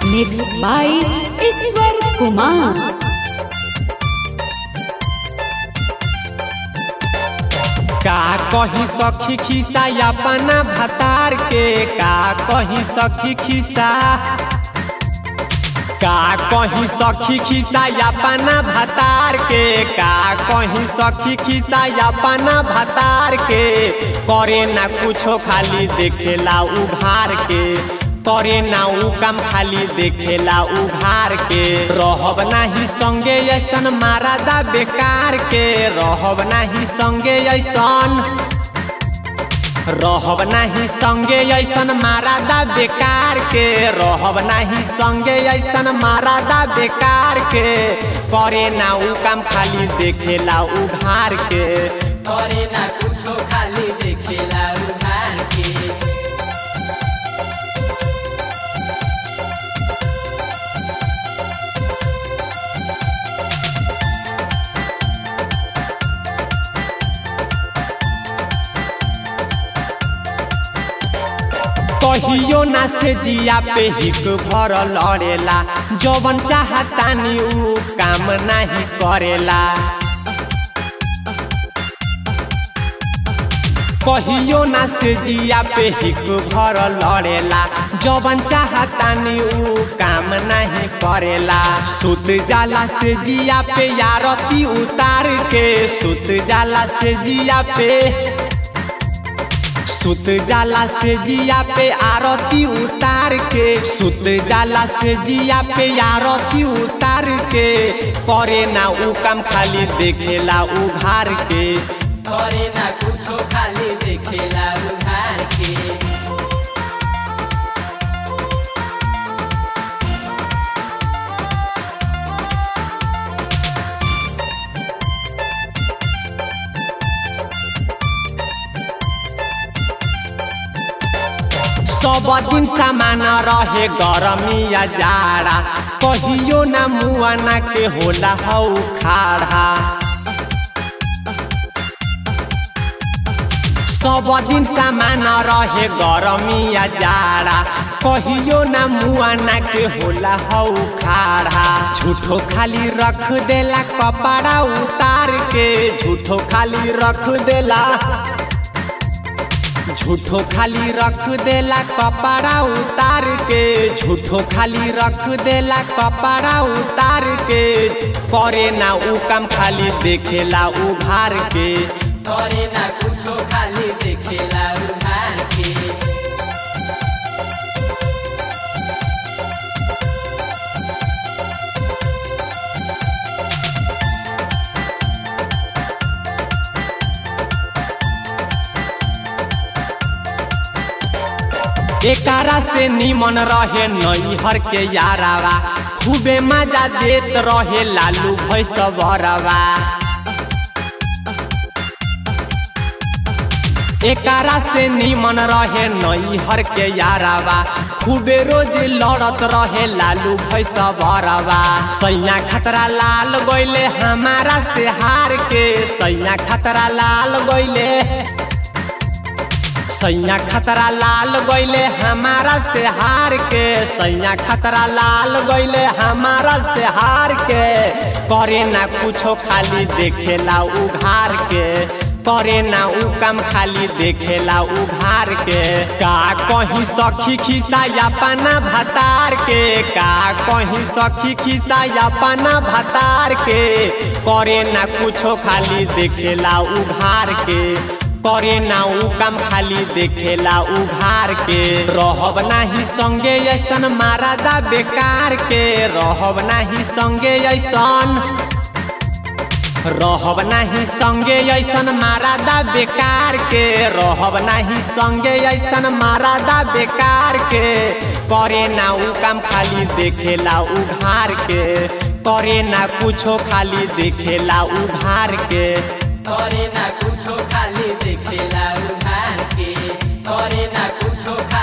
Mixed by Iswar Kumar. का कही सखी खिसा अपना भतार के का कही सखी खिसा का कही सखी खिसा अपना भतार के का कही सखी खिसा अपना भतार के करे ना कुछो खाली देखेला उघार के करे ना उ काम खाली देखेला उघार के रहब नाही संगे ऐसन मारादा बेकार के रहब नाही संगे ऐसन रहब नाही संगे ऐसन मारादा बेकार के रहब नाही संगे ऐसन मारादा बेकार के करे ना उ काम खाली देखेला उघार के करे ना कुछो खाली देखेला उधार के कहियो ना से जिया पे हिक भर लड़ेला जवन चाहतानी उ काम नाही करेला कहियो ना से जिया पे हिक भर लड़ेला जवन चाहतानी उ काम नहीं करेला सुत जाला से जिया पे यारती उतार के सुत जाला से जिया पे सुत जाला से जिया पे आरती उतार के सुत जाला से जिया पे आरती उतार के करे ना उ काम खाली देखेला उघार के करे ना कुछो खाली देखेला उधार के सब दिन सामान रहे गरमिया जाड़ा कहियो ना मुआना के होला हौ खाड़ा सब दिन सामान रहे गरमिया जाड़ा कहियो ना मुआना के होला हौ खाड़ा झूठो खाली रख देला कपड़ा उतार के झूठो खाली रख देला झूठो खाली रख देला कपड़ा उतार के झूठो खाली रख देला कपड़ा उतार के करे ना उ काम खाली देखेला उघार के करे ना कुछो खाली देखेला उधार के एकारा से निमन रहे नैहर के यारावा खूबे मजा देत रहे लालू भैसवरवा एकारा से निमन रहे नैहर के यारावा खूबे रोज लड़त रहे लालू भैसवरवा सैया खतरा लाल गइले हमारा से हार के सैया खतरा लाल गइले सैया खतरा लाल गइले हमारा से हार के सैया खतरा लाल गइले हमारा से हार के करे ना कुछो खाली देखेला उघार के करे ना उ काम खाली देखेला उघार के का कहीं सखी खिसा अपना भतार के का कहीं सखी खिसा अपना भतार के करे ना कुछो खाली देखेला उघार के करे ना उ काम खाली देखेला उघार के रहब नाही संगे ऐसन मारादा बेकार के रहब नाही संगे ऐसन रहब नाही संगे ऐसन मारादा बेकार के रहब नाही संगे ऐसन मारादा बेकार के करे ना उ काम खाली देखेला उघार के करे ना कुछो खाली देखेला उघार के करे ना कुछो खाली देखेला उधार के करे ना कुछो खाली